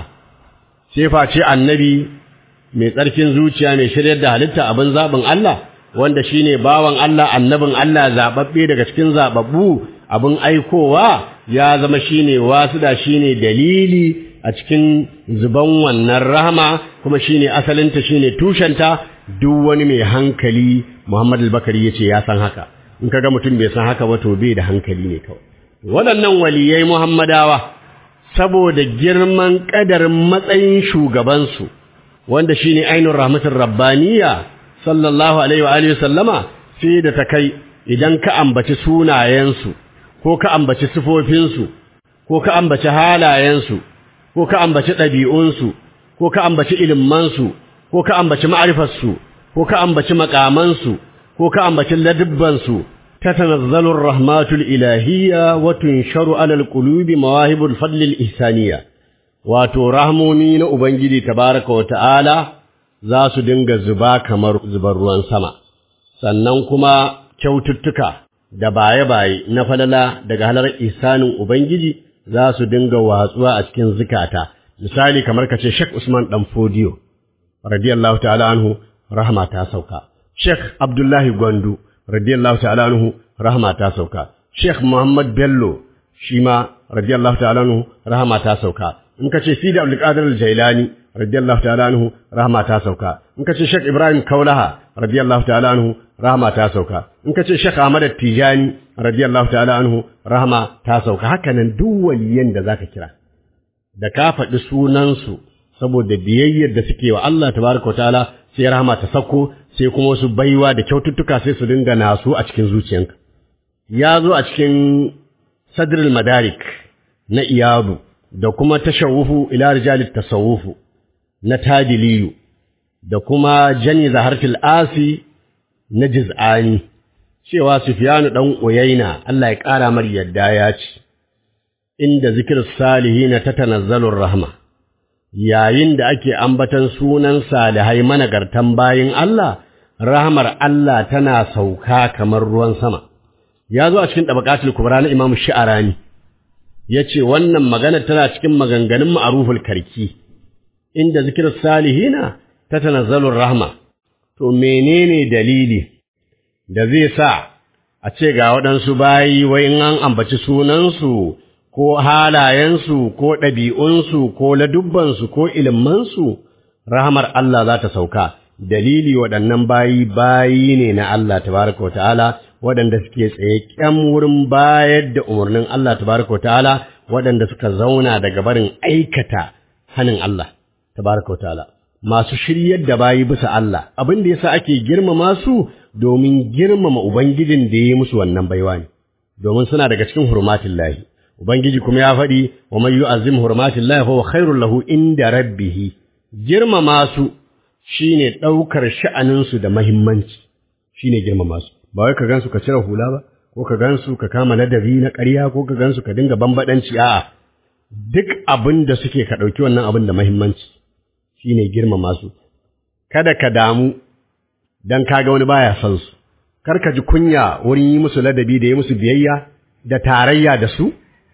sai face annabi mai tsarkin zuciya mai shiryar da halitta abin zaɓin Allah wanda shine bawan Allah annabin Allah zababbe daga cikin zababbu abin aikowa ya zama shine wasuda shine dalili a cikin zuban wannan rahama kuma shine asalinta shine tushenta duk wani mai hankali Muhammad al-Bakari yace ya san haka in kaga mutum bai san haka ba to bai da hankali ne kawai waɗannan waliyai Muhammadawa saboda girman kadarin matsayin shugabansu wanda shine ainur rahmatur rabbaniya sallallahu alaihi wa alihi sallama sai da ta kai idan ka ambaci sunayensu ko ka ambaci sifofinsu ko ka ambaci halayensu ko ka ambaci ɗabi'unsu ko ka ambaci ilimansu ko ka ambaci ma'rifarsu ko ka ambaci makamansu ko ka ambaci ladibbansu tatanazzalu rahmatul ilahiyya wa tunsharu alal qulubi mawahibul fadlil ihsaniyya wato rahmomi na ubangiji tabaraka wa ta'ala za su dinga zuba kamar zubar ruwan sama sannan kuma kyaututtuka da baye-baye na falala daga halar isanin Ubangiji za su dinga watsuwa a cikin zukata, misali kamar ka ce Sheikh Usman ɗan Fodiyo, radiyallahu ta'ala anhu, rahama ta sauka. Sheikh Abdullahi Gwandu, radiyallahu ta'ala anhu, rahama ta sauka. Sheikh Muhammad Bello, shi ma, radiyallahu ta'ala anhu, rahama ta sauka. In ka ce Sidi Abdulkadir Al-Jailani, radiyallahu ta'ala anhu, rahama ta sauka. In ka ce Sheikh Ibrahim Kaulaha, radiyallahu ta'ala anhu, rahama ta sauka in ka ce Sheikh Ahmad Tijani radiyallahu ta'ala anhu rahama ta sauka haka nan duk waliyan da zaka kira da ka faɗi sunansu saboda biyayyar da suke wa Allah tabaraka ta'ala sai rahama ta sauko sai kuma wasu baiwa da kyaututtuka sai su dinga nasu a cikin zuciyanka ya zo a cikin sadrul madarik na iyadu da kuma tashawufu ila rijalit tasawufu na tadiliyu da kuma jani zahartil asi na jiz'ani cewa Sufyanu dan Uyaina Allah ya ƙara mar yadda ya ce inda zikir salihina tatanazzalur rahma yayin da ake ambatan sunan salihai managartan bayin Allah rahmar Allah tana sauka kamar ruwan sama ya zo a cikin tabaqatul kubra na Imam Sha'arani yace wannan magana tana cikin maganganun ma'ruful karki inda zikir salihina tatanazzalur rahma to menene dalili da zai sa a ce ga waɗansu bayi wai in an ambaci sunansu ko halayensu ko ɗabi'unsu ko ladubbansu ko ilimansu rahamar Allah za ta sauka dalili waɗannan bayi bayi ne na Allah tabaraka wa ta'ala waɗanda suke tsaye ƙyan wurin bayar da umarnin Allah tabaraka wa ta'ala waɗanda suka zauna daga barin aikata hanin Allah tabaraka wa ta'ala masu shiryar da bayi bisa Allah abin da yasa ake girmama su domin girmama ubangijin da ya yi musu wannan baiwa ne domin suna daga cikin hurmatin lahi ubangiji kuma ya faɗi wa man yu'azzim hurmatin lahi fa huwa khairul lahu inda rabbih girmama su shine ɗaukar sha'anin su da muhimmanci shine girmama su ba wai ka gansu ka cire hula ba ko ka gansu ka kama ladabi na ƙarya ko ka gansu ka dinga bambadanci a'a duk abin da suke ka ɗauki wannan abin da muhimmanci shi ne girmama su, kada ka damu don kaga wani baya son su, kar ka ji kunya wurin yi musu ladabi da yi musu biyayya da tarayya da su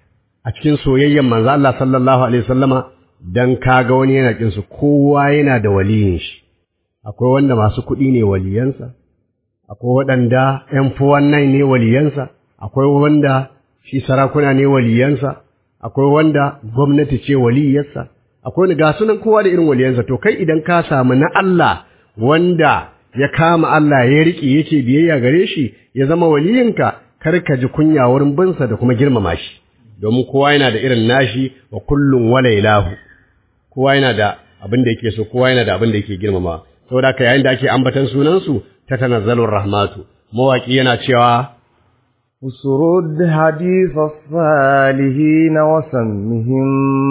a cikin soyayyen manzo Allah sallallahu alaihi wasallama don kaga wani yana kin su kowa yana da waliyin shi akwai wanda masu kuɗi ne waliyansa akwai waɗanda ƴan fuwannan ne waliyansa akwai wanda shi sarakuna ne waliyansa akwai wanda gwamnati ce waliyarsa akwai wani ga sunan kowa da irin waliyansa to kai idan ka samu na Allah wanda ya kama Allah ya riƙe yake biyayya gare shi ya zama waliyinka kar ka ji kunya wurin binsa da kuma girmama shi domin kowa yana da irin nashi wa kullum wala ilahu kowa yana da abin da yake so kowa yana da abin da yake girmama saboda haka yayin da ake ambatan sunansu ta tanazzalur rahmatu mawaki yana cewa usrud hadith as-salihin wa sammihim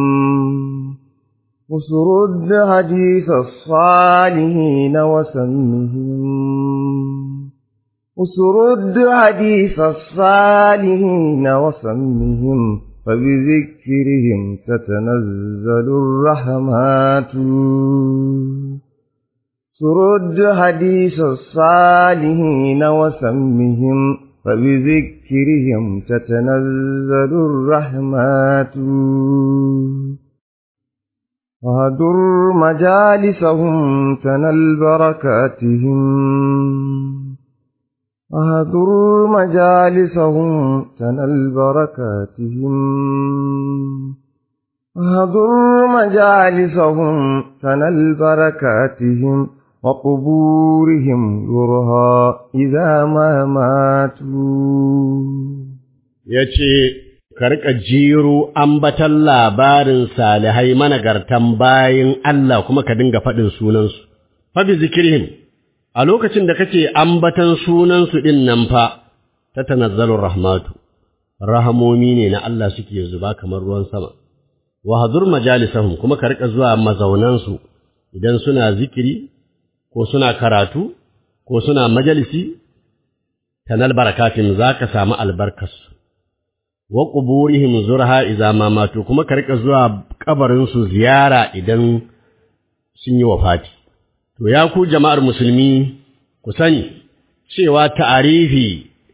usrud hadith as-salihin wa sammihim usrud hadith as-salihin wa sammihim فبذكرهم تتنزل الرحمات سرد حديث الصالحين وسمهم فبذكرهم تتنزل الرحمات وهدر مجالسهم تنل بركاتهم وهدر مجالسهم تنل بركاتهم وهدر مجالسهم تنل بركاتهم وقبورهم يرها إذا ما ماتوا yace ka rika jiro ambatan labarin salihai managartan bayin Allah kuma ka dinga faɗin sunansu fa bi zikrihim a lokacin da kake ambatan sunansu ɗin nan fa ta tanazzalur rahmatu rahamomi ne na Allah suke zuba kamar ruwan sama wa hadur majalisahum kuma ka rika zuwa mazaunansu idan suna zikiri ko suna karatu ko suna majalisi tanal barakatin zaka samu albarkarsu wa quburihim zurha idza ma matu kuma ka rika zuwa kabarin su ziyara idan sun yi wafati to ya ku jama'ar musulmi ku sani cewa ta'arifi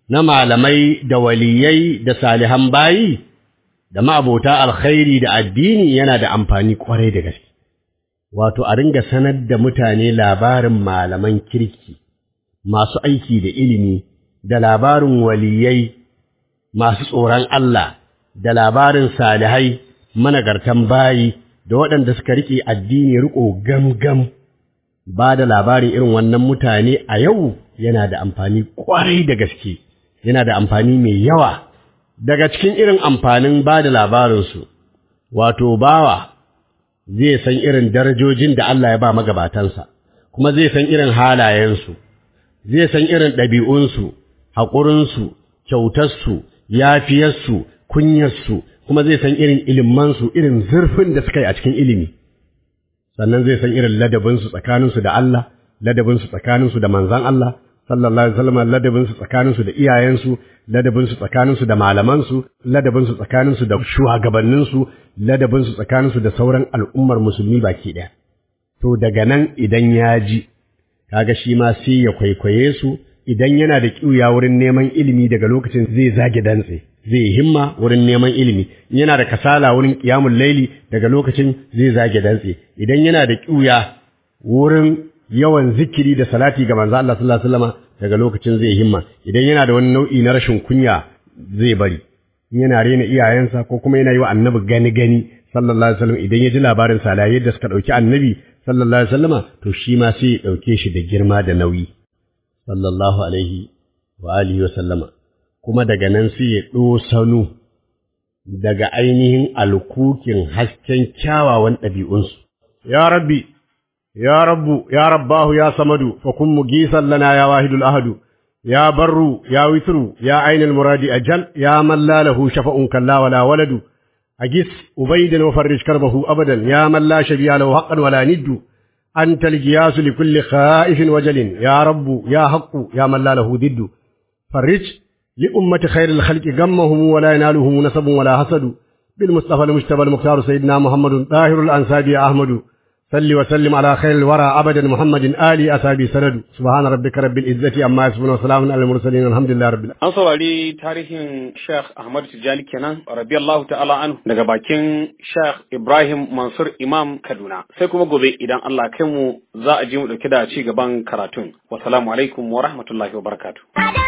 na malamai da waliyai da salihan bayi da ma'abota alkhairi da addini yana da amfani kwarai da gaske wato a ringa sanar da mutane labarin malaman kirki masu aiki da ilimi da labarin waliyai masu tsoron Allah da labarin salihai managartan bayi da waɗanda suka riƙe addini riƙo gam-gam ba da labarin irin wannan mutane a yau yana da amfani ƙwarai da gaske yana da amfani mai yawa daga cikin irin amfanin ba da labarinsu wato bawa zai san irin darajojin da Allah ya ba magabatansa kuma zai san irin halayensu zai san irin ɗabi'unsu haƙurinsu kyautarsu yafiyarsu kunyarsu kuma zai san irin ilimansu irin zurfin da suka yi a cikin ilimi sannan zai san irin ladabinsu tsakaninsu da Allah ladabinsu tsakaninsu da manzan Allah sallallahu alaihi wasallam ladabinsu tsakaninsu da iyayensu ladabinsu tsakaninsu da malamansu ladabinsu tsakaninsu da shugabanninsu ladabinsu tsakaninsu da sauran al'ummar musulmi baki ɗaya to daga nan idan ya ji kaga shi ma sai ya kwaikwaye su idan yana da ƙiuya wurin neman ilimi daga lokacin zai zage dantse zai himma wurin neman ilimi yana da kasala wurin ƙiyamun laili daga lokacin zai zage dantse idan yana da ƙiuya wurin yawan zikiri da salati ga manzo Allah sallallahu alaihi wasallam daga lokacin zai himma idan yana da wani nau'i na rashin kunya zai bari yana rena iyayensa ko kuma yana yi wa annabi gani gani sallallahu alaihi wasallam idan ya ji labarin salaye da suka dauki annabi sallallahu alaihi wasallama to shi ma sai ya dauke shi da girma da nauyi sallallahu alaihi wa alihi wasallama kuma daga nan sai ya sanu daga ainihin alkukin hasken kyawawan ɗabi'unsu ya rabbi ya rabbu ya rabbahu ya samadu fa kun mugisan lana ya wahidul ahadu ya barru ya witru ya ainul muradi ajal ya man la lahu shafa'un kalla wala waladu أجس أبيدا وفرج كربه أبدا يا من لا شبيه له حقا ولا ند أنت الجياس لكل خائف وجل يا رب يا حق يا من لا له ضد فرج لأمة خير الخلق غمهم ولا ينالهم نسب ولا حسد بالمصطفى المجتبى المختار سيدنا محمد طاهر الأنساب يا أحمد صل وسلم على خير الورى أبدا محمد آلي أسابي سند سبحان ربك رب العزة أما يصفون وسلام على المرسلين الحمد لله رب العالمين An saurari tarihin Sheikh Ahmad Tijjani kenan radiyallahu ta'ala anhu daga bakin Sheikh Ibrahim Mansur Imam Kaduna. Sai kuma gobe idan Allah kai mu za a ji mu dauke da ci gaban karatun. Wassalamu alaikum wa rahmatullahi wa barakatuh.